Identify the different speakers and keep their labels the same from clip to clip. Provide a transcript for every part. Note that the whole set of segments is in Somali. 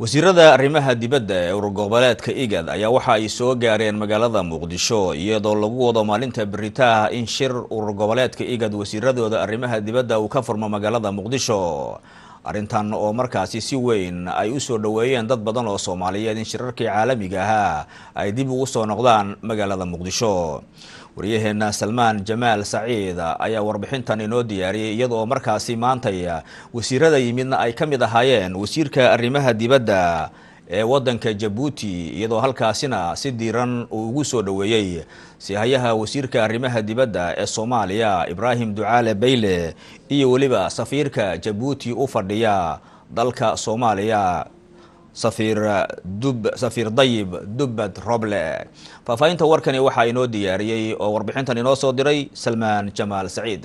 Speaker 1: wasiirada arrimaha dibadda ee ururgoboleedka igad ayaa waxa ay soo gaareen magaalada muqdisho iyadoo lagu wado maalinta beritaah in shir urur goboleedka igad wasiiradooda arrimaha dibadda uu ka furmo magaalada muqdisho arrintan oo markaasi si weyn ay u soo dhoweeyeen dad badan oo soomaaliyeed in shirarkii caalamiga ahaa ay dib ugu soo noqdaan magaalada muqdisho waryaheena salmaan jamaal saciid ayaa warbixintan inoo diyaariyay iyadoo markaasi maantay wasiirada yimidna ay ka mid ahaayeen wasiirka arrimaha dibadda ee wadanka jabuuti iyadoo halkaasina si diiran uu ugu soo dhoweeyey sihayaha wasiirka arrimaha dibadda ee soomaaliya ibraahim ducaale bayle iyo weliba safiirka jabuuti u fadhiya dalka soomaaliya safiir dub safiir dayib dubbad roble faahfaahinta warkani waxaa inoo diyaariyey oo warbixintan inoo soo diray salmaan jamaal saciid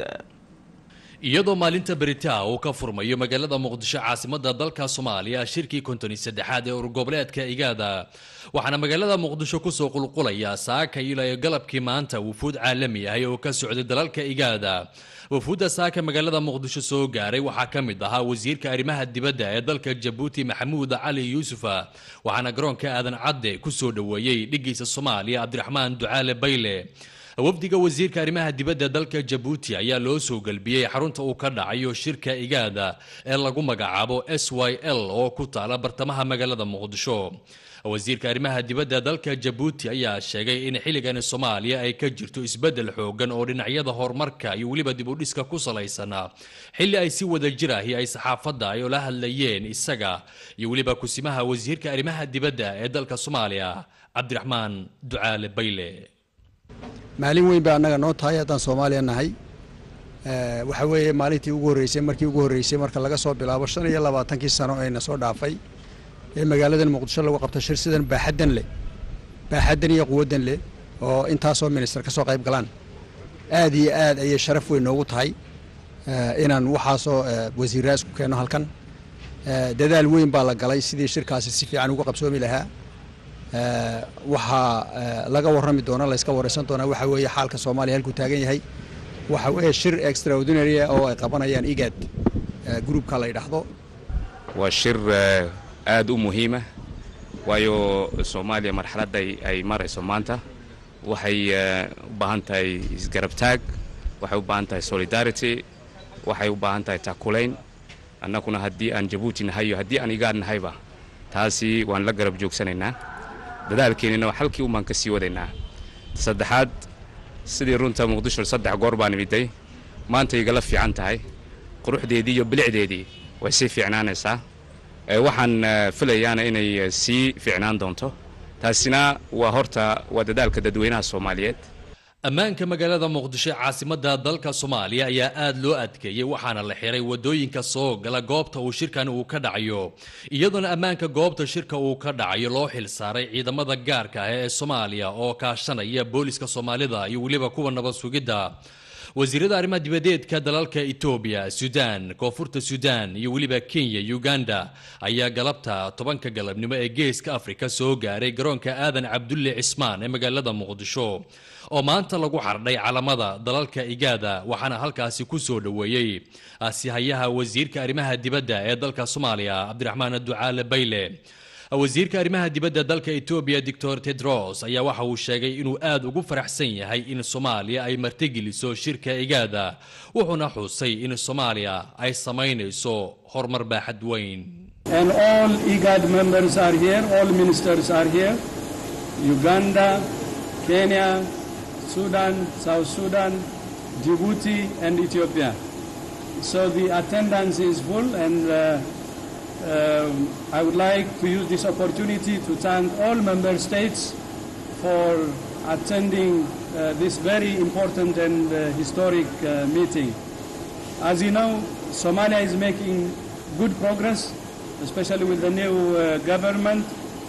Speaker 2: iyadoo maalinta beritaa uu ka furmayo magaalada muqdisho caasimada dalka soomaaliya shirkii kontoni saddexaad ee urgoboleedka igaada waxaana magaalada muqdisho kusoo qulqulaya saaka ilaa galabkii maanta wufuud caalami ahay oo ka socday dalalka igaada wufuudda saaka magaalada muqdisho soo gaaray waxaa ka mid ahaa wasiirka arrimaha dibadda ee dalka jabuuti maxamuud cali yuusufa waxaana garoonka aadan cadde kusoo dhoweeyey dhigiisa soomaaliya cabdiraxmaan ducaale bayle wafdiga wasiirka arrimaha dibadda dalka jabuuti ayaa loo soo gelbiyey xarunta uu ka dhacayo shirka igaada ee lagu magacaabo s y l oo ku taala bartamaha magaalada muqdisho wasiirka arrimaha dibadda dalka jabuuti ayaa sheegay in xilligani soomaaliya ay ka jirto isbeddel xoogan oo dhinacyada horumarka iyo weliba dib u dhiska ku salaysana xilli ay si wada jir ahi ay saxaafadda ay ula hadlayeen isaga iyo weliba kusimaha wasiirka arrimaha dibadda ee dalka soomaaliya cabdiraxmaan ducaale bayle
Speaker 3: maalin weyn ba annaga noo tahay haddaan soomaaliya nahay waxa weeye maalintii ugu horreysay markii ugu horreysay marka laga soo bilaabo shan iyo labaatankii sano ayna soo dhaafay ee magaaladan muqdisho lagu qabto shir sidan baaxaddan leh baaxaddan iyo quwaddan leh oo intaasoo minister ka soo qayb galaan aad iyo aad ayay sharaf weyn noogu tahay inaan waxaasoo wasiirraa isku keenno halkan dadaal weyn baa la galay sidii shirkaasi si fiican uga qabsoomi lahaa waxaa laga warrami doona layska waraysan doonaa waxa weeye xaalka soomaaliya halkuu taagan yahay waxa weeye shir extraordinary oo ay qabanayaan igad groupka la yidhaahdo
Speaker 4: waa shir aad u muhiima waayo soomaaliya marxaladda ay marayso maanta waxay u baahan tahay isgarabtaag waxay u baahan tahay solidarity waxay u baahan tahay taakulayn annaguna haddii aan jabuuti nahay iyo haddii aan igaad nahayba taasi waan la garab joogsanaynaa dadaalkeennina halkii umaan ka sii wadaynaa saddexaad sidii runta muqdisho saddex goor baan imiday maanta igala fiican tahay quruxdeedii iyo bilicdeedii way sii fiicnaanaysaa waxaan filayaana inay sii fiicnaan doonto taasina waa horta waa dadaalka dadweynaha soomaaliyeed
Speaker 2: ammaanka magaalada muqdisho caasimada dalka soomaaliya ayaa aada loo adkeeyey waxaana la xiray wadooyinka soo gala goobta uu shirkan uu ka dhacayo iyadoona ammaanka goobta shirka uu ka dhacayo loo xil saaray ciidamada gaarka ah ee soomaaliya oo kaashanaya booliska soomaalida iyo weliba kuwa nabad sugidda wasiirada arrimaha dibadeedka dalalka etoobiya suudaan koonfurta suudaan iyo weliba kenya uganda ayaa galabta tobanka galabnimo ee geeska afrika soo gaaray garoonka aadan cabdulle cismaan ee magaalada muqdisho oo maanta lagu xardhay calamada dalalka igaada waxaana halkaasi ku soo dhoweeyey sihayaha wasiirka arrimaha dibadda ee dalka soomaaliya cabdiraxmaan ducaale bayle wasiirka arrimaha dibadda dalka etoobiya doctor tedros ayaa waxa uu sheegay inuu aad ugu faraxsan yahay in soomaaliya ay martigeliso shirka igaada wuxuuna xusay in soomaaliya ay samaynayso horumar baaxad weyn
Speaker 5: And all IGAD members are here, all ministers are here. Uganda, Kenya, Sudan, South Sudan, Djibouti, and Ethiopia. So the attendance is full, and uh, um, I would like to use this opportunity to thank all member states for attending uh, this very important and uh, historic uh, meeting. As you know, Somalia is making good progress, especially with the new uh, government,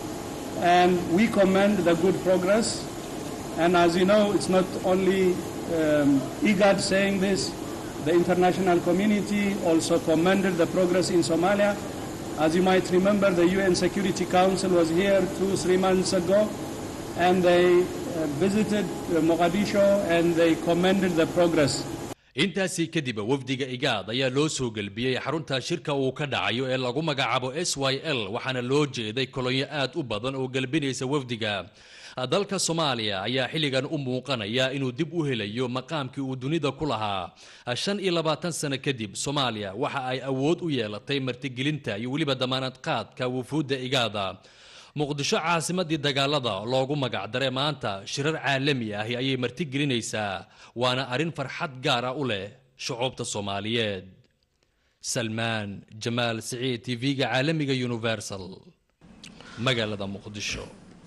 Speaker 5: and we commend the good progress. And as you know, it's not only um, IGAD saying this, the international community also commended the progress in Somalia. As you might remember, the UN Security Council was here two, three months ago, and they uh, visited uh, Mogadishu and they commended the progress.
Speaker 2: intaasi kadib wafdiga igaad ayaa loo soo gelbiyey xarunta shirka uu ka dhacayo ee lagu magacaabo s y l waxaana loo jeeday kolonyo aad u badan oo gelbinaysa wafdiga dalka soomaaliya ayaa xilligan u muuqanaya inuu dib u helayo maqaamkii uu dunida ku lahaa shan iyo labaatan sano kadib soomaaliya waxa ay awood u yeelatay martigelinta iyo weliba damaanad qaadka wufuudda igaada muqdisho caasimadii dagaalada loogu magacdaray maanta shirar caalami ahi ayay martigelinaysaa waana arrin farxad gaara u leh shucuubta soomaaliyeed salmaan jamaal siciid tv-ga caalamiga universal magaalada muqdisho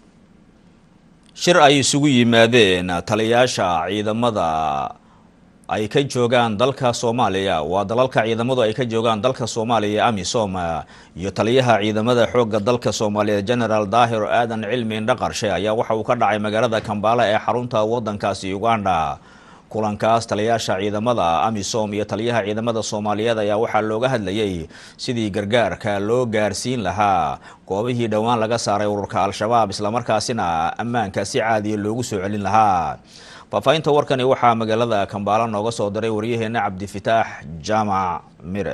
Speaker 1: shir ay isugu yimaadeen taliyaasha ciidamada ay ka joogaan dalka soomaaliya waa dalalka ciidamadu ay ka joogaan dalka soomaaliya amisom iyo taliyaha ciidamada xoogga dalka soomaaliyeed genaraal daahir aadan cilmi indhaqarshe ayaa waxa uu ka dhacay magaalada kambaala ee xarunta wadankaasi uganda kulankaas taliyaasha ciidamada amisom iyo taliyaha ciidamada soomaaliyeed ayaa waxaa looga hadlayay sidii gargaarka loo gaarsiin lahaa goobihii dhowaan laga saaray ururka al-shabaab islamarkaasina ammaanka si caadiya loogu soo celin lahaa faahfaahinta warkani waxaa magaalada kambaala nooga soo diray waryaheena cabdifitaax jaamac mire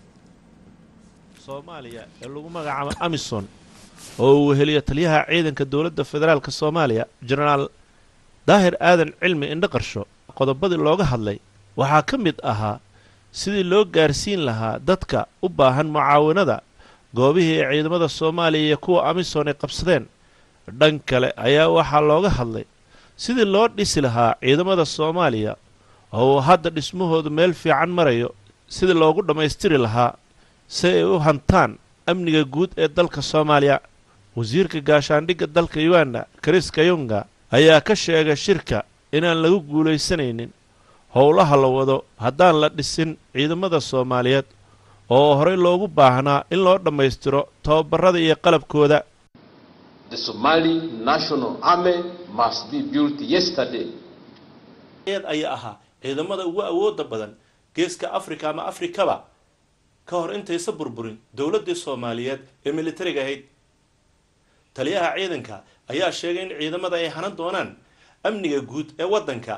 Speaker 6: soomaaliya ee lagu magacaabo amison oo uu weheliyo taliyaha ciidanka dowladda federaalk soomaaliya jenaraal daahir aadan cilmi indhaqarsho qodobadii looga hadlay waxaa ka mid ahaa sidii loo gaarsiin lahaa dadka u baahan mucaawanada goobihii ay ciidamada soomaaliya iyo kuwa amison ay qabsadeen dhan kale ayaa waxaa looga hadlay sidii loo dhisi lahaa ciidamada soomaaliya oo uu hadda dhismahoodu meel fiican marayo sidii loogu dhammaystiri lahaa si ay u hantaan amniga guud ee dalka soomaaliya wasiirka gaashaandhigga dalka uganda kris kayunga ayaa ka sheegay shirka inaan lagu guulaysanaynin howlaha la wado haddaan la dhisin ciidamada soomaaliyeed oo horey loogu baahnaa in loo dhammaystiro tababarada iyo qalabkooda
Speaker 7: The Somali National Army must be built yesterday.
Speaker 6: ayaa ahaa ciidamada ugu awooda badan geeska afrika ama afrikaba ka hor intaysa burburin dowladdii soomaaliyeed ee militariga ahayd taliyaha ciidanka ayaa sheegay in ciidamada ay hanan doonaan amniga guud ee waddanka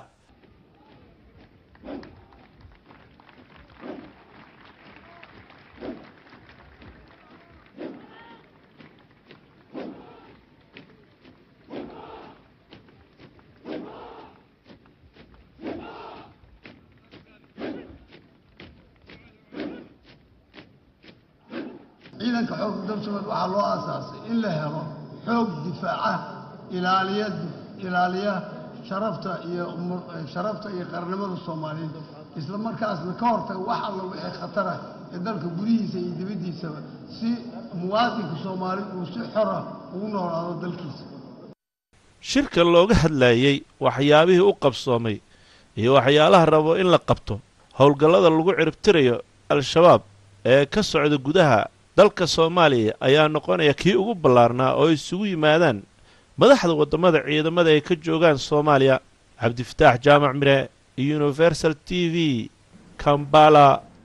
Speaker 8: ciidanka xoogga dalshabeed waxaa loo aasaasay in la helo xoog difaaca ilaaliya ilaaliya sharafta iyo sharafta iyo qarnimada soomaaliyeed isla markaasna ka hortaga wax alla wixii khatara ee dalka gudihiisa iyo dibaddiisaba si muwaadinka soomaali uu si xora ugu noolaado dalkiisa
Speaker 6: shirka looga hadlayey waxyaabihii u qabsoomay iyo waxyaalaha rabo in la qabto howlgallada lagu ciribtirayo al-shabaab ee ka socda gudaha dalka soomaaliya ayaa noqonaya kii ugu ballaarnaa oo isugu yimaadaan madaxda waddamada ciidamada ay ka joogaan soomaaliya cabdifataax jaamac mire universal t v kambala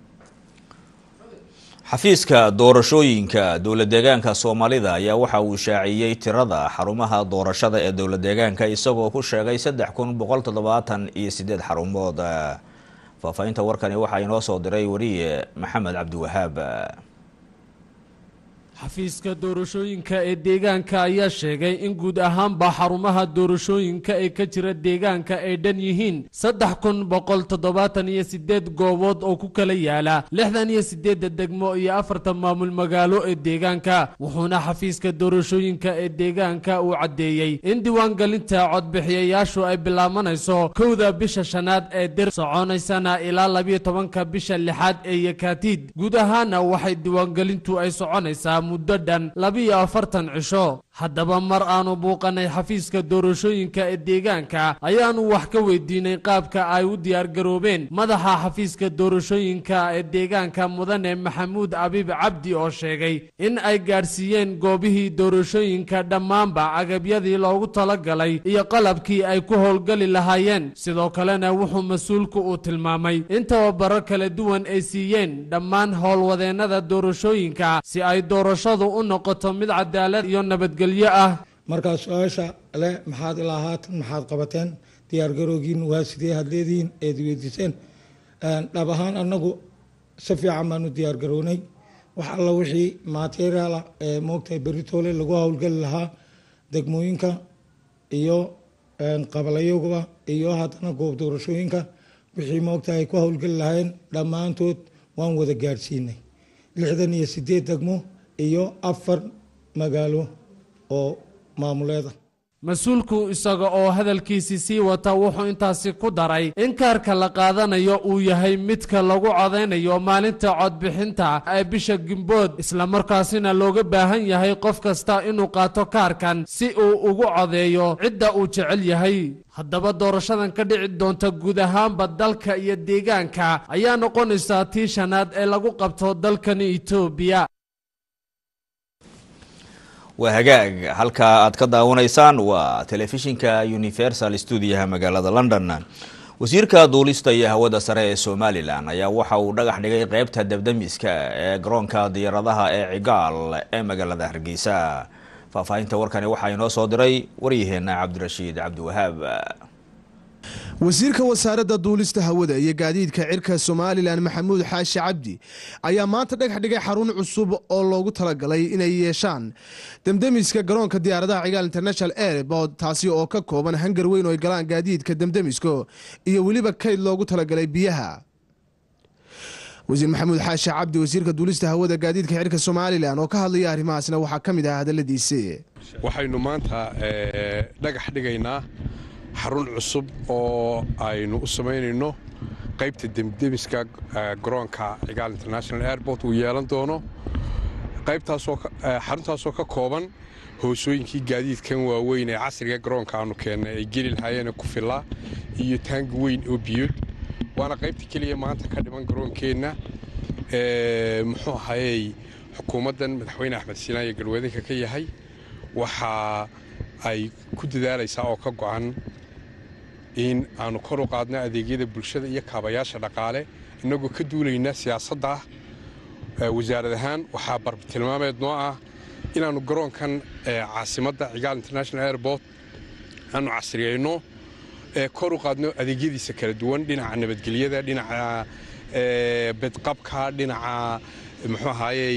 Speaker 1: xafiiska doorashooyinka dowlad deegaanka soomaalida ayaa waxa uu shaaciyey tirada xarumaha doorashada ee dowlad deegaanka isagoo ku sheegay saddex kun boqol toddobaatan iyo sideed xarumood faahfaahinta warkani waxaa inoo soo diray wariye maxamed cabdiwahaab
Speaker 9: xafiiska doorashooyinka ee deegaanka ayaa sheegay in guud ahaanba xarumaha doorashooyinka ee ka jira deegaanka ay dhan yihiin saddex kun boqol toddobaatan iyo sideed goobood oo ku kala yaala lixdan iyo sideedda degmo iyo afartan maamul magaalo ee deegaanka wuxuuna xafiiska doorashooyinka ee deegaanka uu caddeeyey in diiwaangelinta codbixiyayaashu ay bilaabanayso kowda bisha shanaad ee dir soconaysana ilaa labiyo tobanka bisha lixaad ee yakaatiid guud ahaana waxay diiwaangelintu ay soconaysaa muddo dhan labiyo afartan cisho haddaba mar aanu buuqanay xafiiska doorashooyinka ee deegaanka ayaanu wax ka weydiinay qaabka ay u diyaargaroobeen madaxa xafiiska doorashooyinka ee deegaanka mudane maxamuud abiib cabdi oo sheegay in ay gaadhsiiyeen goobihii doorashooyinka dhammaanba agabyadii loogu talagalay iyo qalabkii ay ku howlgali lahaayeen sidoo kalena wuxuu mas-uulku uu tilmaamay in tababaro kala duwan ay siiyeen dhammaan howlwadeennada doorashooyinka si ay doorashadu u noqoto mid cadaalad iyo nabadgelyo ah
Speaker 10: markaa su-aasha leh maxaad ilaa haatan maxaad qabateen diyaargarowgiin waa sidee had leedihiin eed weydiiseen dhab ahaan anagu si fiican baan u diyaar garownay wax alla wixii materiaala ee moogtahay beritoole lagu howlgeli lahaa degmooyinka iyo qabalayogaba iyo haddana goob doorashooyinka wixii moogtahay ay ku howlgeli lahayn dhammaantood waan wada gaadhsiinay lixdan iyo sideed degmo iyo afar magaalo oo maamuleeda
Speaker 9: mas-uulku isaga oo hadalkiisii sii wata wuxuu intaasi ku daray in kaarka la qaadanayo uu yahay midka lagu codaynayo maalinta codbixinta ee bisha gimbood islamarkaasina looga baahan yahay qof kasta inuu qaato kaarkan si uu ugu codeeyo cidda uu jecel yahay haddaba doorashadan ka dhici doonta guud ahaanba dalka iyo deegaanka ayaa noqonaysaa tii shanaad ee lagu qabto dalkani etoobiya
Speaker 1: waa hagaag halka aad ka daawanaysaan waa telefishinka universal stuudiyaha magaalada london wasiirka duulista iyo hawada sare ee somalilan ayaa waxa uu dhagax dhigay qeybta dabdamiska ee garoonka diyaaradaha ee cigaal ee magaalada hargeysa faahfaahinta warkani waxaa inoo soo diray waryaheena cabdirashiid cabdiwahaab
Speaker 11: wasiirka wasaaradda duulista hawada iyo gaadiidka cirka somalilan maxamuud xaashi cabdi ayaa maanta dhagax dhigay xarun cusub oo loogu talagalay inay yeeshaan demdemiska garoonka diyaaradaha cigaal international airport taasi oo ka kooban hangar weyn oo ay galaan gaadiidka demdemiska iyo weliba kayd loogu talagalay biyaha wasiir maxamuud xaashi cabdi wasiirka duulista hawada gaadiidka cirka somalilan oo ka hadlaya arrimahaasna waxaa ka mid ah hadaladiisi
Speaker 12: waxaynu maanta dhagax dhigaynaa xarun cusub oo aynu u samaynayno qaybta demdemiska garoonka cigaal international airport uu yeelan doono xaruntaasoo ka kooban hoosooyinkii gaadiidkan waaweyn ee casriga garoonka aanu keennay ay geli lahaayeen ku filaa iyo taangi weyn oo biyood waana qaybta keliya maanta ka dhiman garoonkeenna muxuu ahayey xukuumaddan madaxweyne axmed siinaan iyo galwadanka ka yahay waxa ay ku dadaalaysaa oo ka go'an in aanu kor u qaadno adeegyada bulshada iyo kaabayaasha dhaqaale innagoo ka duulayna siyaasadda wasaarad ahaan waxaa bartilmaameed noo ah inaannu garoonkan caasimadda cigaal international airport aanu casriyayno kor u qaadno adeegyadiisa kala duwan dhinaca nabadgelyada dhinaca bedqabka dhinaca muxuu ahaayey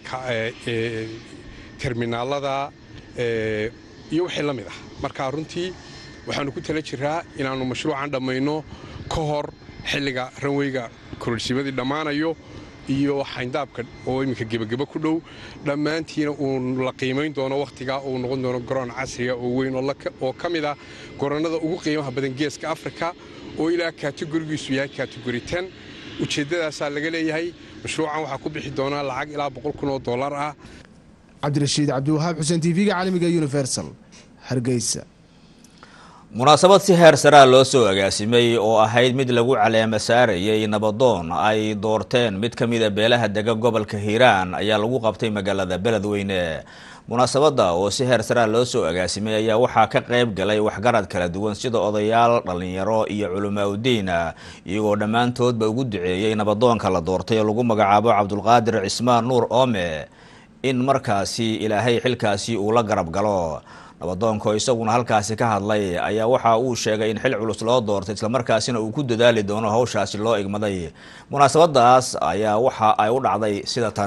Speaker 12: terminaalada iyo wixii la mid ah marka runtii waxaannu ku tala jiraa inaannu mashruucan dhammayno ka hor xilliga ranweyga kororsiimadii dhammaanayo iyo xayndaabka oo iminka gebageba ku dhow dhammaantiina uu la qiimayn doono wakhtigaa uu noqon doono garoon casriga oo weyn oo ka mid ah goronnada ugu qiimaha badan geeska afrika oo ilaa kategorigiisu yahay kategori ten ujeeddadaasaa laga leeyahay mashruucan waxaa ku bixi doonaa lacag ilaa boqol kun oo dollar ah
Speaker 11: cabdirashiid cabdiwahaab xuseen tv-ga caalamiga universal hargeysa
Speaker 1: munaasabad si heer saraa loo soo agaasimay oo ahayd mid lagu caleema saarayay nabadoon ay doorteen mid ka mida beelaha dega gobolka hiiraan ayaa lagu qabtay magaalada beledweyne munaasabadda oo si heer saraa loo soo agaasimay ayaa waxaa ka qayb galay waxgarad kala duwan sida odayaal dhallinyaro iyo culamaa udiin iyagoo dhammaantoodba ugu duceeyey nabadoonka la doortay oo lagu magacaabo cabdulqaadir cismaan nuur oome in markaasi ilaahay xilkaasi uu la garab galo nabadoonko isaguna halkaasi ka hadlay ayaa waxa uu sheegay in xil culus loo doortay islamarkaasina uu ku dadaali doono hawshaasi loo igmaday munaasabadaas ayaa waxa ay u dhacday sida tan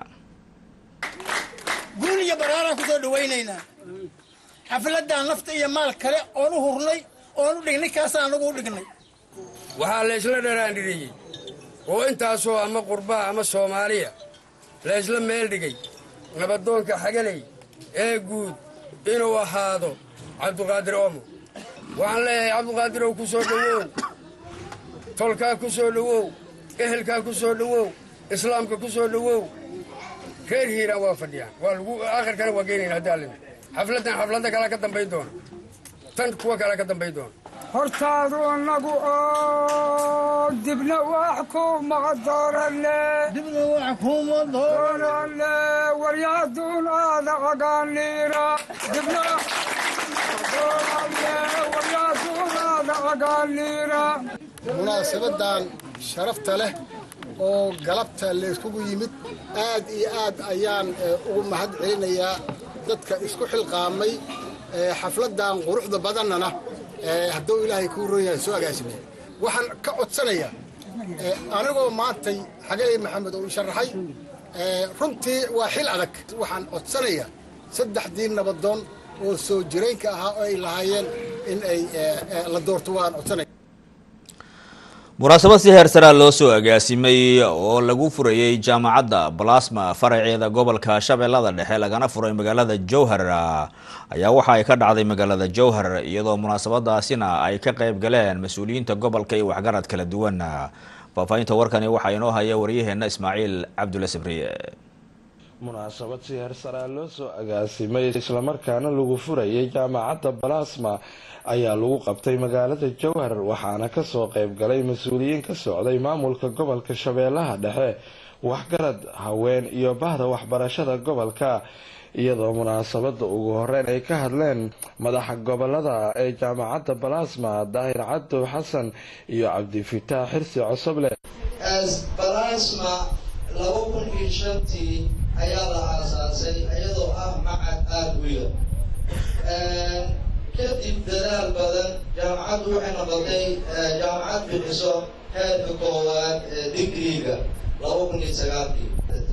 Speaker 13: guul iyo baraaraan ku soo dhawaynaynaa xafladdan nafta iyo maal kale oon u hurnay oon u dhignay kaasaan anagu u dhignay
Speaker 14: waxaa la ysla dharaandhiriyey oo intaasoo ama qurbaa ama soomaaliya la ysla meel dhigay nabadoonka xagaley ee guud inuu ahaado cabduqaadir oomo waxaan leeyahay cabduqaadirow ku soo dhowow tolkaa ku soo dhowow ehelkaa ku soo dhowow islaamka ku soo dhowow reer hiiraan waa fadhiyaan waa lagu akhirkana waa geynayna haddii allina xafladdan xafladda kalea ka dambayn doona tan kuwa kalea ka dambayn doona
Speaker 15: hortaadu inagu oo dibna wax kuma doorane
Speaker 13: dibna wax kuma
Speaker 15: doorane waryaaduun aada agaaniira dibna waryaaduun aada agaaniira
Speaker 16: munaasabadan sharafta leh oo galabta layskugu yimid aad iyo aad ayaan ugu mahad celinayaa dadka isku xilqaamay xafladdan quruxda badannana hadduu ilaahay kuu ron yahay soo agaasimay waxaan ka codsanayaa anigoo maantay xagaley maxamed uu sharaxay runtii waa xil adag waxaan codsanayaa saddexdii nabadoon oo soo jiraynka ahaa oo ay lahaayeen in ay la doorto waan codsanaya
Speaker 1: munaasabad si heer saraa loo soo agaasimay oo lagu furayey jaamacadda balasma faraceeda gobolka shabeellada dhexe lagana furay magaalada jowhar ayaa waxa ay ka dhacday magaalada jowhar iyadoo munaasabadaasina ay ka qayb galeen mas-uuliyiinta gobolka iyo waxgarad kala duwan faahfaahinta warkani waxaa inoo haya waryaheena ismaaciil cabdulle sabriye
Speaker 17: munaasabad si heer saraa loo soo agaasimay islamarkaana lagu furayay jaamacadda balasma ayaa lagu qabtay magaalada jowhar waxaana kasoo qayb galay mas-uuliyiin ka socday maamulka gobolka shabeellaha dhexe waxgarad haween iyo bahda waxbarashada gobolka iyadoo munaasabada ugu horeyn ay ka hadleen madaxa gobolada ee jaamacadda balasma daahir cabdow xasan iyo cabdifitaax xirsi cosoble
Speaker 18: balasma laba kun iyo shantii ayaa la aasaasay iyadoo ah macad aada u yar kadib dadaal badan jaamacaddu waxay noqotay jaamacad bixiso heerka koowaad ee digriga laba kun iyo sagaalkii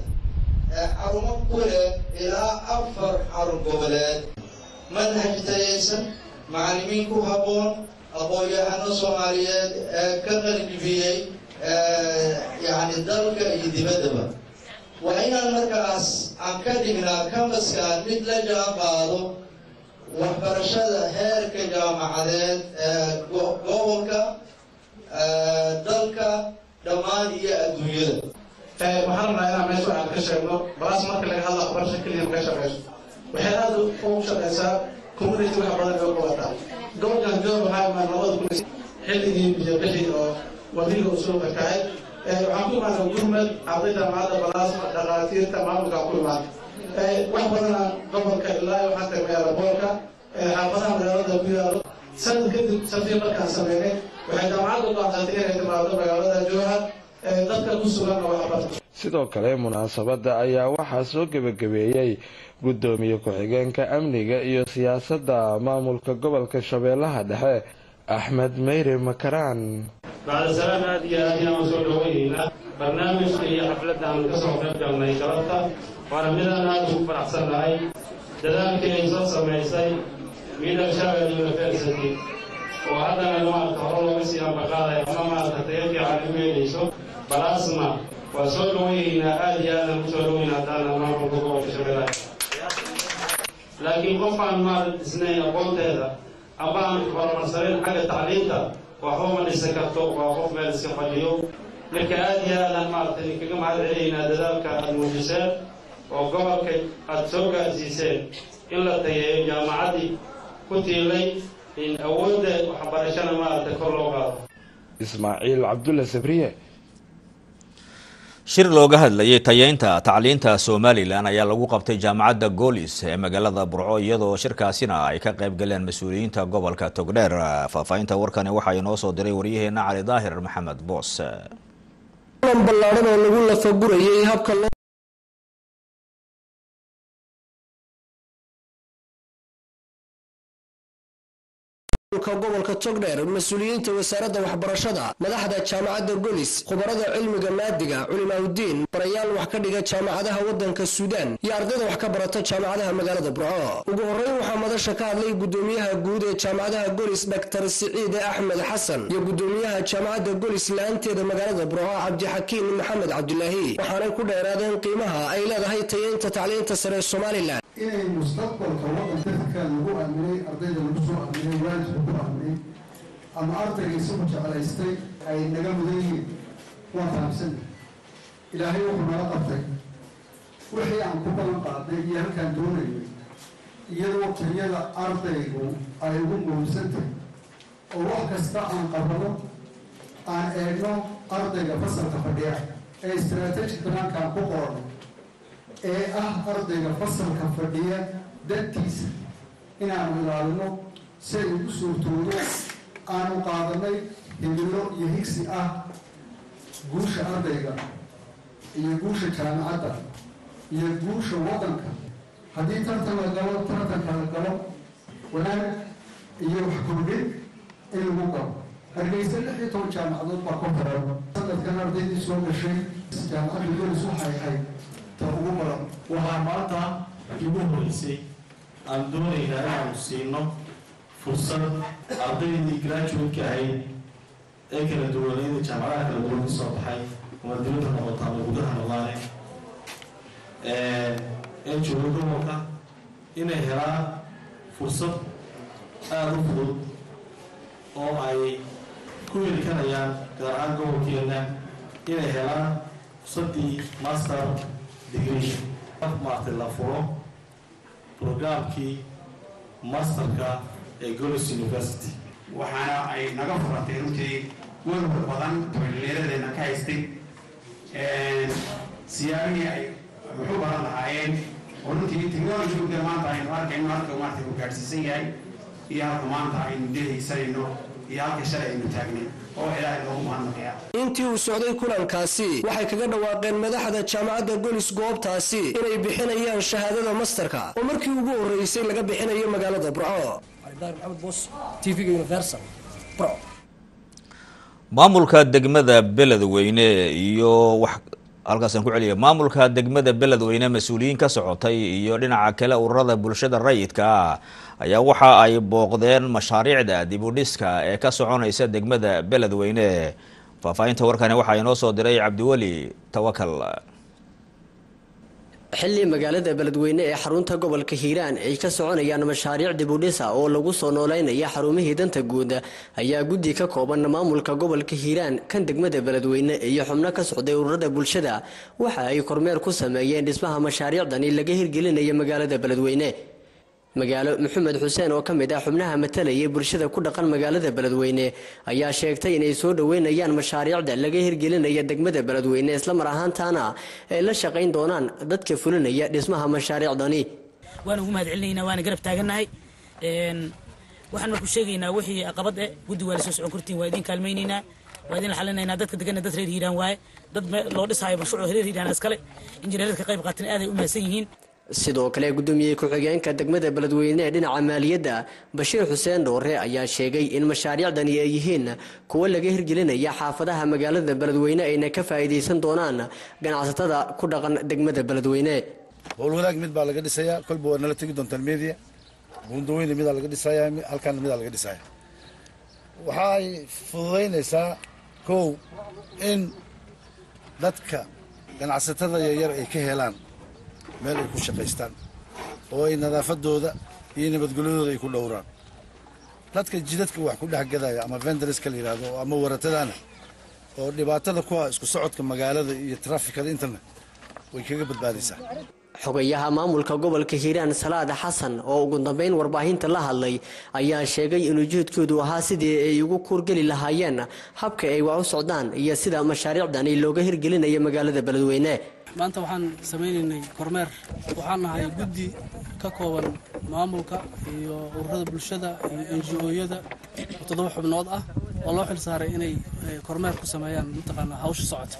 Speaker 18: xarumo ku leh ilaa afar xarun goboleed manhaj tayaysan macallimiin ku habboon aqoon-yahano soomaaliyeed ee ka qalinjibiyey yacni dalka iyo dibaddaba waa inaan markaas aan ka dhignaa kamaskaan mid la jaan qaado waxbarashada heerka jaamacadeed ee gobolka dalka dhammaan iyo adduunyada
Speaker 19: waxaan rabnaa inaan meesha aan ka sheegno balaas marka laga hadla waxbarasho keliya ma ka shaqeyso waxay aada ugu shaqeysaa community wax badan oo qabataa gobolkan joor waxaa imaan labada kun xilligii biyo bixi oo wadiga uu soo fakacay waxaan ku imaanay gurmed ardayda jaamacadda balaasma dhakhaatiirta maamulka ku imaanay wax badana gobolka ilaa waxaan tagay aeroboorka xaafadaha magaalada ku yaalo sanad kadib safii markaan sameynay waxay jaamacadda go'aansatay inay timaado magaalada jowhar dadka ku sugan oo waxbarta
Speaker 17: sidoo kale munaasabada ayaa waxaa soo gebagabeeyey gudoomiye ku-xigeenka amniga iyo siyaasadda maamulka gobolka shabeellaha dhexe axmed meyre makaraan
Speaker 20: bacda salaam aad iyo aad inaan soo dhaweyneynaa barnaamijka iyo xafladda aan kasoo qayb galnay galabta waana midaan aad ugu faraxsannahay dadaalkii ay soo samaysay middle shabel university oo haddana maarata hore looga sii ambaqaaday ama maarata tayo fiican u yeelayso balasma waa soo dhaweyneynaa aad iyo aadaan kusoo dhaweyn haddaana maamulka gobolka shabeellaha laakiin qof aan maarata dhisnayn aqoonteeda ama aan horumarsaneyn xagga tacliinta waxba ma dhisan karto waa qof meel iska fadhiyo marka aad iyo aadaan maarata idinkaga mahad celaynaa dadaalka aada muujiseen oo gobolka aada soo gaarsiiseen in la tayeeyo jaamacaddii ku tiilay in awoodda waxbarashana maarata kor loo qaado
Speaker 17: ismaaciil cabdulle sabriye
Speaker 1: shir looga hadlayay tayeynta tacliinta somalilan ayaa lagu qabtay jaamacadda goolis ee magaalada burco iyadoo shirkaasina ay ka qayb galeen mas-uuliyiinta gobolka togdheer faahfaahinta warkani waxaa inoo soo diray waryaheena cali daahir maxamed boos
Speaker 21: kulan ballaaran oo lagu lafagurayay habka loo gobolka togdheer mas-uuliyiinta wasaaradda waxbarashada madaxda jaamacadda golis khubarada cilmiga maadiga culimaaudiin barayaal wax ka dhiga jaamacadaha wadanka suudaan iyo ardayda wax ka barata jaamacadaha magaalada burco ugu horreyn waxaa madasha ka hadlay gudoomiyaha guud ee jaamacadaha golis dr siciide axmed xasan iyo gudoomiyaha jaamacadda golis la-aanteeda magaalada burco cabdixakiin maxamed cabdilaahi waxaanay ku dheeraadeen qiimaha ay leedahay tayeynta tacliinta sare ee somalilan
Speaker 22: inay mustaqbalka wadanka dadka lagu aaminay ardayda lagu soo aaminay waalidka ku aaminay ama ardayga isagu jeclaystay ay naga mudan yihiin waan fahamsana ilaahay wuxuu nala qabtay wixii aan ku balan qaadnay iyo halkaan doonaynay iyadoo tayada ardaygu ay ugu muhiimsantahay oo wax kasta aan qabano aan eegno ardayga fasalka fadhiya ee istaraatiiji banaankaan ku qoran ee ah ardayga fasalka fadhiya dantiisa inaanu ilaalino si ay ugu suurtoodo aanu qaadanay himilo iyo higsi ah guusha ardayga iyo guusha jaamacadda iyo guusha waddanka haddii tartan la galo tartanka la galo wanaag iyo wax kordhin in lagu galo hargeysa lix iyo toban jaamacadood baa ku xiran sanadkan ardaydii soo gashay jaamacadda golis waxay ahayd ta ugu badan
Speaker 3: waxaa maanta igu horeysay aan doonaynaa inaanu siino fursad ardaydii graduate-ka ahayd ee kala duwanayda jaamacadaha kala duwan ka soo baxay ama dibadda noqota ama gudaha noqdaane ee jooga gobolka inay helaan fursad aada u fudud oo ay ku heli karayaan gaar ahaan gobolkeena inay helaan fursaddii master degree maartay la furo programkii masterka ee golis university
Speaker 4: waxaana ay naga furatay runtii welwal badan tolleeradeena ka haystay siyaabihii ay wuxuu baran lahaayeen oo runtii technology maanta aynu arkayno halka maarta uu gaadhsiisan yahay iyo halka maanta aynu dehaysanayno iyo halka shalay aynu taagnay oo ilaahay loogu mahadnaqaya
Speaker 21: intii uu socday kulankaasi waxay kaga dhawaaqeen madaxda jaamacadda golis goobtaasi inay bixinayaan shahaadada masterka oo markii ugu horreysay laga bixinayo magaalada burco
Speaker 1: maamulka degmada beledweyne iyo wax halkaasaan ku celiya maamulka degmada beledweyne mas-uuliyiin ka socotay iyo dhinaca kale ururada bulshada rayidka ah ayaa waxa ay booqdeen mashaariicda dibudhiska ee ka soconaysa degmada beledweyne faahfaahinta warkani waxaa inoo soo diray cabdiweli tawakal
Speaker 23: xilli magaalada beledweyne ee xarunta gobolka hiiraan ay ka soconayaan mashaariic dibudhisa oo lagu soo nooleynaya xarumihii danta guud ayaa guddi ka kooban maamulka gobolka hiiraan kan degmada beledweyne iyo xubno ka socday ururada bulshada waxa ay kormeer ku sameeyeen dhismaha mashaariicdani laga hirgelinaya magaalada beledweyne magaalo maxamed xuseen oo ka mid ah xubnaha matalayay bulshada ku dhaqan magaalada beledweyne ayaa sheegtay inay soo dhoweynayaan mashaariicda laga hirgelinaya degmada beledweyne islamar ahaantaana ay la shaqayn doonaan dadka fulinaya dhismaha mashaariicdani
Speaker 24: waan ugu mahad celinaynaa waana garab taagannahay waxaan marku sheegaynaa wixii aqabad eh guddi waa la soo socon kartiin waa idin kaalmaynaynaa waa idin xalinaynaa dadka degana dad reer hiiraan waaye dad loo dhisaayo mashruuc reer hiiraan iskale injineeradka qayb qaatan aaday u mahadsan yihiin
Speaker 23: sidoo kale gudoomiyey ku-xigeenka degmada beledweyne ee dhinaca maaliyadda bashiir xuseen dhoore ayaa sheegay in mashaariicdani ay yihiin kuwo laga hirgelinaya xaafadaha magaalada beledweyne ayna ka faa'iidaysan doonaan ganacsatada ku dhaqan degmada beledweyne
Speaker 25: howlwadaag mid baa laga dhisayaa kolba waa nala tegi doontaan media buundaweyne midaa laga dhisayaa halkaana midaa laga dhisaya waxa ay fududaynaysaa kow in dadka ganacsatada yaryar ay ka helaan meel ay ku shaqaystaan oo ay nadaafadooda iyo nabadgelyadooda ay ku dhowraan dadka jidadka wax ku dhex gadaya ama venderska la yidhahdo ama waratadana oo dhibaatada ku ah isku socodka magaalada iyo trafikada intana way kaga badbaadaysaa
Speaker 23: xogayaha maamulka gobolka hiiraan salaad xasan oo ugu dambeyn warbaahinta la hadlay ayaa sheegay in ujeedkoodu ahaa sidii ay ugu kuurgeli lahaayeen habka ay wax u socdaan iyo sida mashaariicdani looga hirgelinayo magaalada beledweyne
Speaker 26: maanta waxaan samaynaynay kormeer waxaan nahay guddi ka kooban maamulka iyo ururada bulshada iyo enji-ooyada oo toddoba xubnood ah oo loo xil saaray inay kormeer ku sameeyaan mataqaanaa hawsha socodka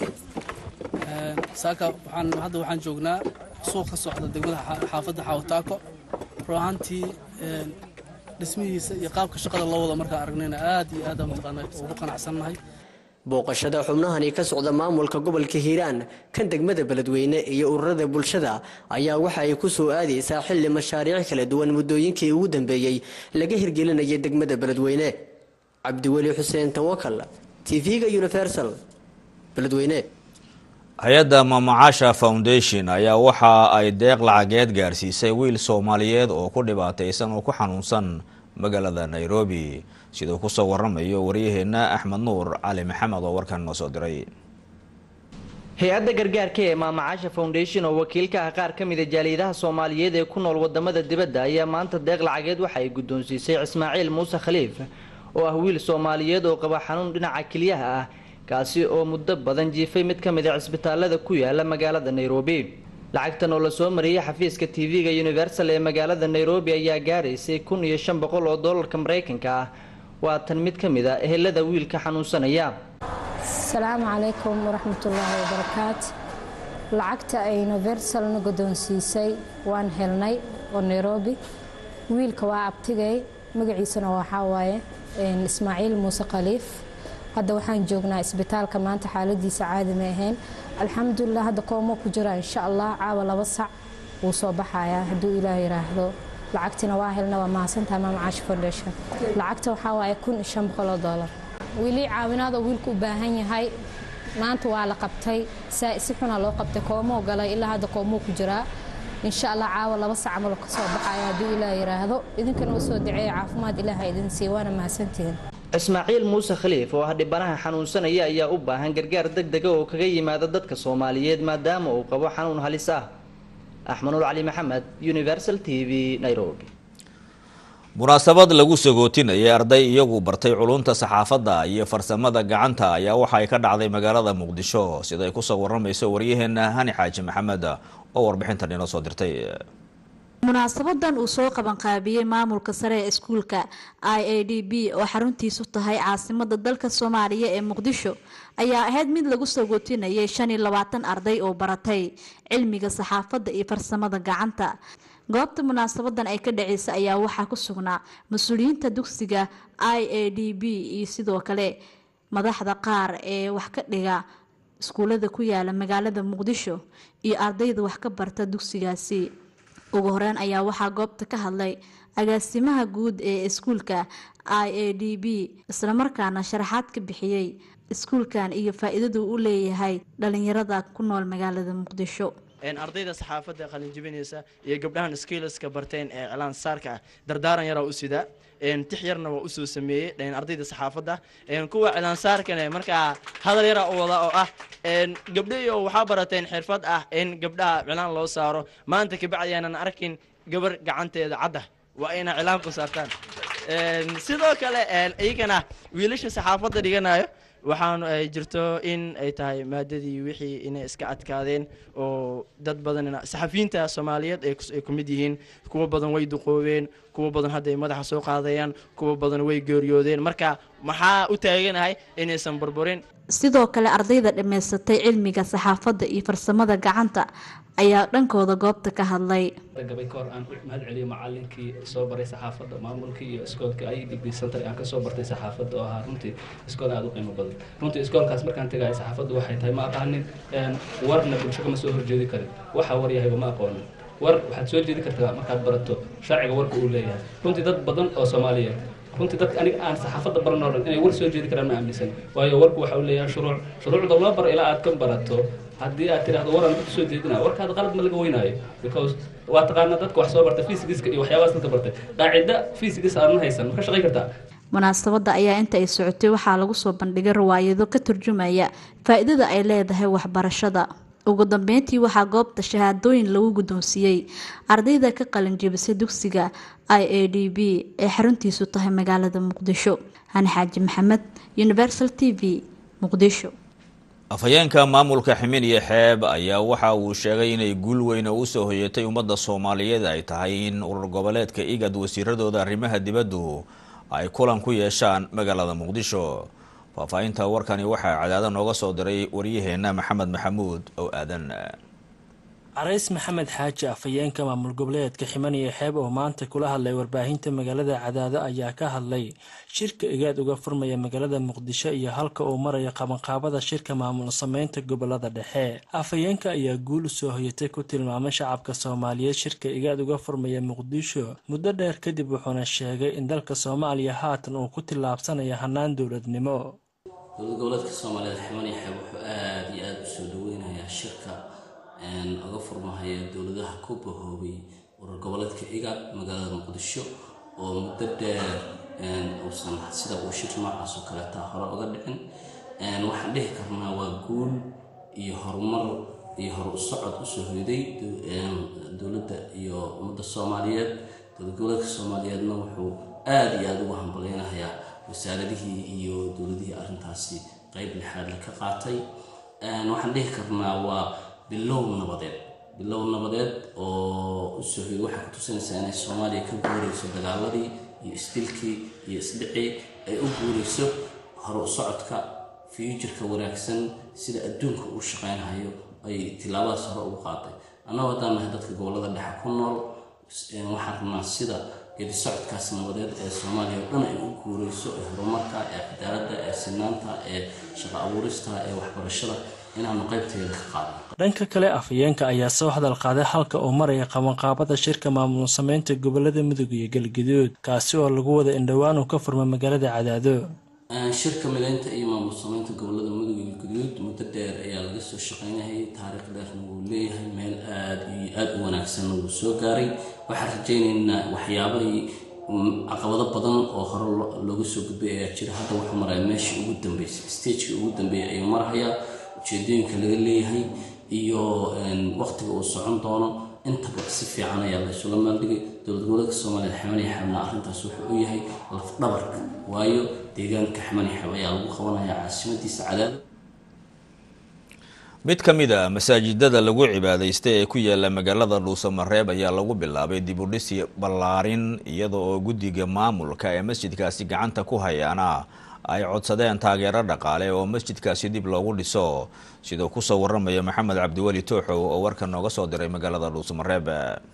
Speaker 26: saaka waxaan hadda waxaan joognaa suuq ka socda degmada xaafadda xawataako run ahaantii dhismihiisa iyo qaabka shaqada loo wada markaan aragnayna aad iyo aad mataqaanaa ugu qanacsannahay
Speaker 23: booqashada xubnahani ka socda maamulka gobolka hiiraan kan degmada beledweyne iyo ururada bulshada ayaa waxa ay ku soo aadaysaa xilli mashaariic kala duwan muddooyinkii ugu dambeeyey laga hirgelinaya degmada beledweyne cabdiweli xuseen tawakal tv-ga universal beledweyne
Speaker 1: hay-adda mamacaasha foundation ayaa waxa ay deeq lacageed gaarsiisay wiil soomaaliyeed oo ku dhibaataysan oo ku xanuunsan magaalada nairobi siduu kusoo waramayo waryaheena axmed nuur cali maxamed oo warkan noo soo diray
Speaker 27: hay-adda gargaarka ee maamacaasha foundation oo wakiilka ah qaar ka mida jaaliyadaha soomaaliyeed ee ku nool wadamada dibadda ayaa maanta deeq lacageed waxa ay guddoonsiisay ismaaciil muuse khaliif oo ah wiil soomaaliyeed oo qaba xanuun dhinaca keliyaha ah kaasi oo muddo badan jiifay mid ka mid a cisbitaalada ku yaala magaalada nairobi lacagtan oo lasoo mariyey xafiiska tv-ga universal ee magaalada nairobi ayaa gaaraysay kun iyo shan boqol oo doolarka maraykanka ah waa tan mid ka mid a ehelada wiilka xanuunsanaya
Speaker 28: asalaamu calaykum waraxmatullaahi wabarakaat lacagta ay universalna guddoonsiisay waan helnay oo nairobi wiilka waa abtigay magaciisana waxaa waaye ismaaciil muuse khaliif hadda waxaan joognaa isbitaalka maanta xaaladiisa caadi ma ahayn alxamdulilah hadda koomo ku jira insha allah caawa laba sac wuu soo baxayaa hadduu ilaah yiraahdo lacagtina waa helna waa mahadsantahay maama caashi foundation lacagta waxaa waaye kun iyo shan boqol oo doolar weli caawinaadoo wiilku u baahan yahay maanta waa la qabtay si xunaa loo qabtay koomoo galay ilaa hadda koomoo ku jiraa insha allah caawa laba sac camal ka soo baxaya hadduu ilaah yiraahdo idinkana u soo duceeya caafimaad ilaaha idin siiya waana mahadsantihiin
Speaker 27: ismaaciil muuse khaliif oo ah dhibanaha xanuunsanaya ayaa u baahan gargaar deg dega oo kaga yimaada dadka soomaaliyeed maadaama uu qabo xanuun halis ah axmanuul cali maxamed universal t v nairobi
Speaker 1: munaasabad lagu sagootinayay arday iyagu bartay culunta saxaafadda iyo farsamada gacanta ayaa waxa ay ka dhacday magaalada muqdisho siday kusoo waramayso waryaheena hani xaaji maxamed oo warbixintan inoo soo dirtay
Speaker 2: munaasabadan uu soo qabanqaabiyey maamulka sare ee iskuulka i a d b oo xaruntiisu tahay caasimada dalka soomaaliya ee muqdisho ayaa ahayd mid lagu sagootinayay shan iyo labaatan arday oo baratay cilmiga saxaafadda iyo farsamada gacanta goobta munaasabadan ay ka dhaceysa ayaa waxaa ku sugnaa mas-uuliyiinta dugsiga i a d b iyo sidoo kale madaxda qaar ee wax ka dhiga iskuulada ku yaala magaalada muqdisho iyo ardayda wax ka barta dugsigaasi ugu horeyn ayaa waxaa goobta ka hadlay agaasimaha guud ee iskuulka i a d b islamarkaana sharaxaad ka bixiyey iskuulkan iyo faa-iidadu u leeyahay dhalinyarada ku nool magaalada muqdisho
Speaker 5: ardayda saxaafadda qalinjibinaysa iyo gabdhahan skilska barteen ee cilaan saarka ah dardaaran yaraa u sidaa tix yarna waa usoo sameeyey ardayda saxaafadda kuwa cilaansaarkane markaa hadal yaraa u wada oo ah gabdhayo waxaa barateen xirfad ah in gabdhaha cilaan loo saaro maanta kabacdi aanan arkin gabar gacanteeda cadda waa inaa cilaan ku saartaan sidoo kale iyagana wiilasha saxaafadda dhiganayo waxaan ay jirto in ay tahay maadadii wixii inay iska adkaadeen oo dad badan saxafiyiinta soomaaliyeed ay ku mid yihiin kuwa badan way duqoobeen kuwa badan hadda ay madaxa soo qaadayaan kuwa badan way geeriyoodeen marka maxaa u taaganahay inaysan burburin
Speaker 2: sidoo kale ardayda dhammaysatay cilmiga saxaafadda iyo farsamada gacanta ayaa dhankooda goobta ka hadlay
Speaker 6: gabay ka hor aan u mahad celiyo macalinkii soo baray saxaafadda maamulkii iyo iskoolka ay degree center aan kasoo bartay saxaafadda oo ahaa runtii iskool aada u qiimo badan runtii iskoolkaas markaan tegaya saxaafaddu waxay tahay ma aqaanin warna bulsho kama soo horjeedi karin waxa war yahayba ma aqoonin war waxaad soo jeedi kartaa markaad barato sharciga warka uu leeyahay runtii dad badan oo soomaaliyeed runtii dadka aniga aan saxaafadda baran oo dhan inay war soo jeedi karaan ma aaminsan waayo warku waxa uu leeyahay shuruuc shuruucda loo baro ilaa aad ka barato haddii aad tiraahdo waran ku soo jeedina warkaada qalad ma laga weynaayo because waa taqaanaa dadka wax soo barta physigiska iyo waxyaabahaas dadka bartay qaacida physigis aadan haysan ma ka shaqayn kartaa
Speaker 2: munaasabadda ayaa inta ay socotay waxaa lagu soo bandhigay riwaayado ka turjumaya faa-iidada ay leedahay waxbarashada ugu dambeyntii waxaa goobta shahaadooyin lagu guddoonsiiyey ardayda ka qalinjibisay dugsiga i a d b ee xaruntiisu tahay magaalada muqdisho hani xaaji maxamed universal t v muqdisho
Speaker 1: afhayeenka maamulka ximin iyo xeeb ayaa waxa uu sheegay inay guul weyn oo usoo hoyatay ummadda soomaaliyeed ay tahay in urur goboleedka igad wasiiradooda arrimaha dibaddu ay kulan ku yeeshaan magaalada muqdisho faahfaahinta warkani waxaa cadaada nooga soo diray waryaheena maxamed maxamuud oo aadan
Speaker 7: carays maxamed xaaji afhayeenka maamul goboleedka ximaniyo xeeb oo maanta kula hadlay warbaahinta magaalada cadaado ayaa ka hadlay shirka igaad uga furmaya magaalada muqdisho iyo halka uu maraya qabanqaabada shirka maamul sameynta gobolada dhexe afhayeenka ayaa guul usoo hoyatay ku tilmaamay shacabka soomaaliyeed shirka igaad uga furmaya muqdisho muddo dheer kadib wuxuuna sheegay in dalka soomaaliya haatan uu ku tillaabsanaya hanaan dowladnimo
Speaker 8: dowlad goboleedka soomaaliyeed ximaniyo xeeb wuxuu aada iyo aada usoo dhaweynayaa shirka uga furmahaya dowladaha ku bahoobay urur goboleedka igaad magaalada muqdisho oo muddo dheer uusan sida uu shir noocaas oo kaleeta hore uga dhicin waxaan dhihi karnaa waa guul iyo horumar iyo hor u socod usoo hoyday dowladda iyo ummadda soomaaliyeed dowlad goboleedka soomaaliyeedna wuxuu aada iyo aada ugu hambalyeynahayaa wasaaradihii iyo dowladihii arrintaasi qeyb lixaad la ka qaatay waxaan dhihi karnaa waa bilow nabadeed bilow nabadeed oo usoo hoyay waxay ku tusinaysaa inay soomaaliya ka guurayso dagaaladii iyo isdilkii iyo isdhicii ay u guurayso hor u socodka fuuturka wanaagsan sida adduunka uu shaqeynhayo ay tilaabadaas hore ugu qaaday annagoo haddaan nahay dadka gobolada dhexe ku nool waxaan rabnaa sida geedi socodkaas nabadeed ee soomaaliya oo dhan ay u guureyso ee horumarka ee cadaaladda ee sinaanta ee shaqo abuurista ee waxbarashada inaanu qaybteeda ka qaadno
Speaker 7: dhanka kale afhayeenka ayaa soo hadal qaaday halka uu maraya qabanqaabada shirka maamul sameynta gobolada mudug iyo galgaduud kaasi oo lagu wada indhowaan uu ka furma magaalada cadaado
Speaker 8: shirka mideynta iyo maamul sameynta gobolada mudug iyo galgaduud muddo dheer ayaa laga soo shaqeynayay taariikh dheerna wuu leeyahay meel aada iyo aada u wanaagsanna wuu soo gaaray waxaan rajaynaynaa waxyaabahii caqabado badan oo hore looga soo gudbay ayaa jira hadda wuxuu maraya meeshii ugu dambeysay stagekii ugu dambeeyay ayuu marahayaa ujeedooyinka laga leeyahay iyo waqtiga uu socon doono intaba si fiican ayaa la isula maaldhigay dowlad goboleedka soomaaliya xamani xabna arrintaas wuxuu u yahay lafdhabarka waayo deegaanka xamani xab ayaa lagu qabanaya caasimadiisa cadaado
Speaker 1: mid ka mid a masaajidada lagu cibaadaysta ee ku yaala magaalada dhuusamareeb ayaa lagu bilaabay dib u dhisi ballaarin iyada oo guddiga maamulka ee masjidkaasi gacanta ku hayaana ay codsadeen taageero dhaqaale oo masjidkaasi dib loogu dhiso siduu kusoo waramaya maxamed cabdiweli tooxow oo warka nooga soo diray magaalada dhuusamareeb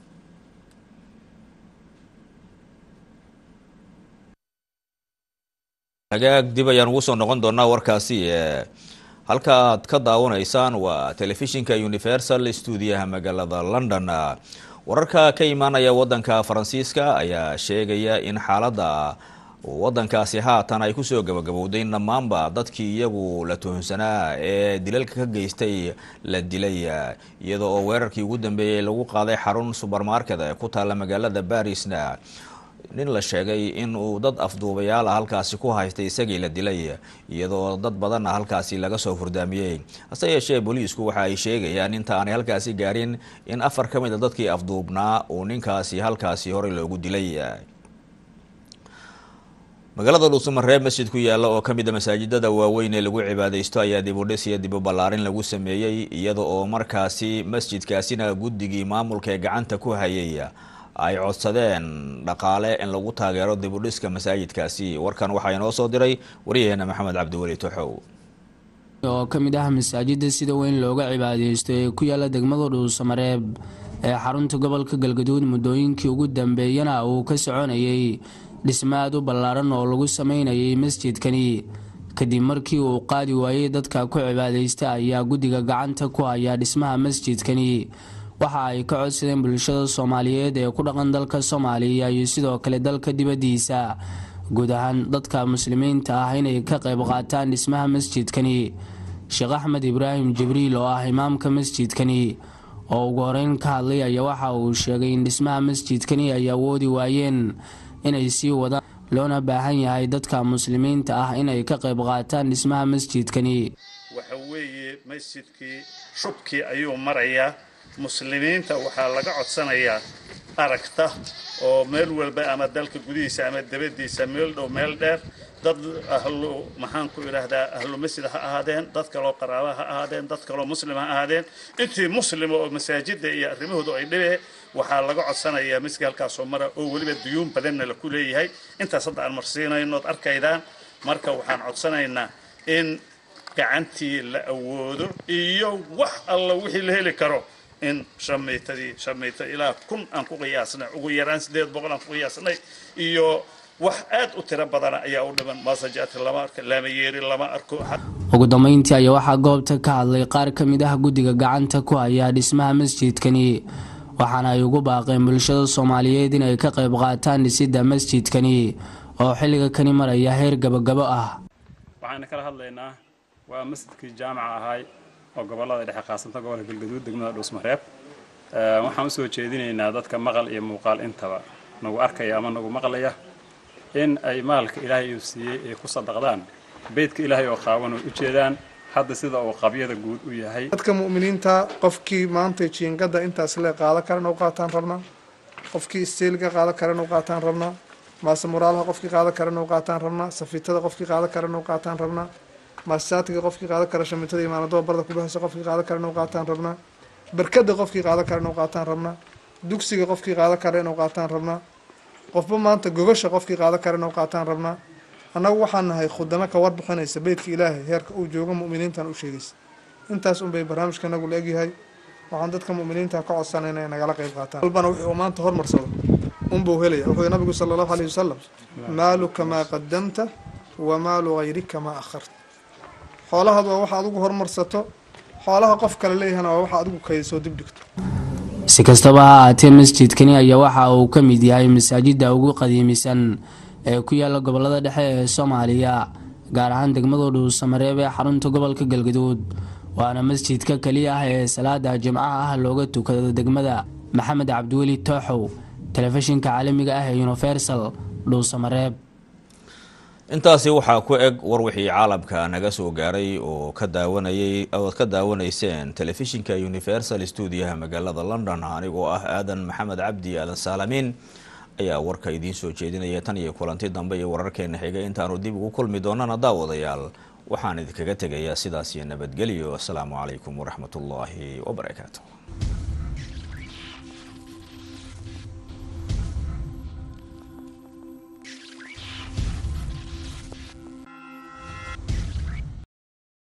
Speaker 1: hagaag dib ayaan ugu soo noqon doonaa warkaasi halka aad ka daawanaysaan waa telefishinka universal stuudiyaha magaalada london wararka ka imaanaya wadanka faransiiska ayaa sheegaya in xaaladda wadankaasi haatan ay kusoo gabagabowday dhammaanba dadkii iyagu la tuhunsanaa ee dilalka ka geystay la dilay iyada oo weerarkii ugu dambeeyey lagu qaaday xarun subermarket ee ku taalla magaalada barisna nin la sheegay in uu dad afduubayaal ah halkaasi ku haystay isagii la dilay iyadoo dad badanna halkaasi laga soo furdaamiyey hase yeeshee booliisku waxa ay sheegayaan inta aanay halkaasi gaarin in afar ka mid a dadkii afduubnaa uu ninkaasi halkaasi horey loogu dilay magaalada dhuusamareeb masjid ku yaalla oo ka mid a masaajidada waaweyn ee lagu cibaadaysto ayaa dib u dhis iyo dib u ballaarin lagu sameeyey iyada oo markaasi masjidkaasina guddigii maamulka ee gacanta ku hayay ay codsadeen dhaqaale in lagu taageero dib u dhiska masaajidkaasi warkan waxaa inoo soo diray waryaheena maxamed cabdiweli toxow
Speaker 9: oo ka mid ah masaajida sida weyn looga cibaadeysto ee ku yaala degmada dhuusamareeb ee xarunta gobolka galgaduud muddooyinkii ugu dambeeyana uu ka soconayay dhismo aad u ballaaran oo lagu sameynayay masjidkani kadib markii uu qaadi waayey dadka ku cibaadeysta ayaa guddiga gacanta ku haya dhismaha masjidkani waxa ay ka codsadeen bulshada soomaaliyeed ee ku dhaqan dalka soomaaliya iyo sidoo kale dalka dibaddiisa guud ahaan dadka muslimiinta ah inay ka qayb qaataan dhismaha masjidkani sheekh axmed ibraahim jibriil oo ah imaamka masjidkani oo ugu horeyn ka hadlay ayaa waxa uu sheegay in dhismaha masjidkani ay awoodi waayeen inay sii wadaan loona baahan yahay dadka muslimiinta ah inay ka qayb qaataan dhismaha masjidkani
Speaker 10: waxa weeye masjidkii shubkii ayuu marayaa muslimiinta waxaa laga codsanayaa aragta oo meel walba ama dalka gudihiisa ama dabadiisa meel dhow meel dheer dad ahlu maxaan ku idhaahdaa ahlu masjid ha ahaadeen dad kaloo qaraaba ha ahaadeen dad kaloo muslim ha ahaadeen intii muslima oo masaajida iyo arrimahoodu ay dhibee waxaa laga codsanayaa masjidka halkaasoo mara oo weliba duyuun badanna la ku leeyahay intaas hadda aan marsiinayno od arkaydaan marka waxaan codsanaynaa in gacantii la awoodo iyo wax alla wixii la heli karo in shamiitadii shamiita ilaa kun aan ku qiyaasnay ugu yaraan sideed boqol aan ku qiyaasnay iyo wax aad u tiro badana ayaa u dhiman maasajaati lama arko laamayeeri lama arko
Speaker 9: ugu dambeyntii ayaa waxaa goobta ka hadlay qaar ka mid ah guddiga gacanta ku haya dhismaha masjidkani waxaana ay ugu baaqeen bulshada soomaaliyeed inay ka qayb qaataan dhisidda masjidkani oo xilliga kani maraya heer gabagabo ah
Speaker 11: waxaana kala hadlaynaa waa masjidkii jaamaca ahaay oo gobolada dhexe qaasanta gobolka galgaduud degmada dhuusmareeb waxaan usoo jeedinaynaa dadka maqal iyo muuqaal intaba nagu arkaya ama nagu maqlaya in ay maalka ilaahay uu siiyey ay ku sadaqdaan beydka ilaahay oo qaawan oo u jeedaan hadda sida uu qabyada guud u yahay
Speaker 12: dadka mu'miniinta qofkii maanta jiingada intaas le qaada karan u qaataan rabnaa qofkii isteelga qaada karan u qaataan rabnaa maase muraalaha qofkii qaada karan u qaataan rabnaa safiitada qofkii qaada karan u qaataan rabnaa maasaatiga qofkii qaada kara shamitada imaanadoo barda kubahaysa qofkii qaada kara inuu qaataan rabnaa barkada qofkii qaada kara inuu qaataan rabnaa dugsiga qofkii qaada kara inuu qaataan rabnaa qofba maanta gogasha qofkii qaada kara inuu qaataan rabnaa annagu waxaan nahay khudamo ka warbixinaysa beydka ilaahay heerka uu joogo mu'miniintan u sheegaysa intaas unbay barnaamijka nagu la egyahay waxaan dadka mu'miniinta ka codsanayna inay nagala qayb qaataan walbana wixii uu maanta hormarsado unbuu helaya wuxuu nabigu sala allahu alayh wasalam maaluka maa qadamta wa maalu hayrika maa akharta xoolahaad waa waxa adigu horumarsato xoolaha qof kale leeyahana waa waxa adigu kaydisoo dib dhigto
Speaker 9: si kastaba ha ahaatee masjidkani ayaa waxa uu ka mid yahay masaajida ugu qadiimisan ee ku yaala gobolada dhexe ee soomaaliya gaar ahaan degmada dhuusamareeb ee xarunta gobolka galgaduud waana masjidka keliya ah ee salaada jimcaha ah looga tukado degmada maxamed cabdiweli tooxow telefishinka caalamiga ah ee universal dhuusamareeb
Speaker 1: intaasi waxaa ku eg war wixii caalamka naga soo gaaray oo ka daawanayay ood ka daawanayseen telefishinka universal stuudiyaha magaalada london anigoo ah aadan maxamed cabdi aadan saalamiin ayaa warka idiin soo jeedinaya tan iyo kulanti dambe iyo wararkeena xigay intaanu dib ugu kulmi doonana daawadayaal waxaan idinkaga tegayaa sidaas iyo nabadgelyo asalaamu calaykum waraxmatullaahi wabarakaatu